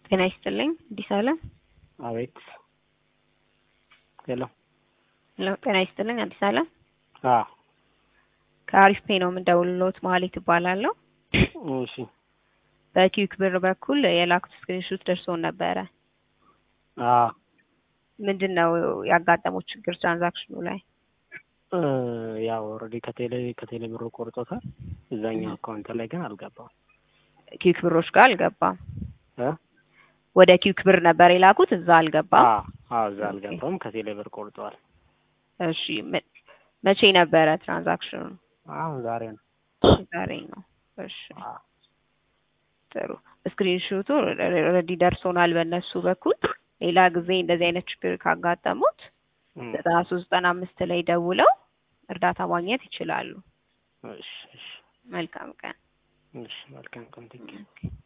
ጤና ይስጥልኝ አዲስ አለም አቤት ሄሎ ሄሎ ጤና ይስጥልኝ አዲስ አለም አ ከአሪፍ ፔ ነው የምንደውልሎት መሀሌት እባላለሁ እሺ በኪዩክ ብር በኩል የላኩት ስክሪንሾት ደርሶን ነበረ አ ምንድን ነው ያጋጠመው ችግር ትራንዛክሽኑ ላይ እ ያው ኦልሬዲ ከቴሌ ከቴሌ ብሩ ቆርጦታል እዛኛው አካውንት ላይ ግን አልገባም ኪዩክ ብሮች ጋር አልገባም እ ወደ ኪዩክ ብር ነበር የላኩት እዛ አልገባም አ አዎ እዛ አልገባም ከቴሌ ብር ቆርጠዋል እሺ መ- መቼ ነበረ ትራንዛክሽኑ አሁን ዛሬ ነው ዛሬ ነው እሺ አ ጥሩ ስክሪንሾቱ ኦልሬዲ ደርሶናል በእነሱ በኩል ሌላ ጊዜ እንደዚህ አይነት ችግር ካጋጠሙት እም፣ ዘጠና ሶስት ዘጠና አምስት ላይ ደውለው እርዳታ ማግኘት ይችላሉ እሺ እሺ መልካም ቀን እሺ መልካም ቀን ቴንኪው ኦኬ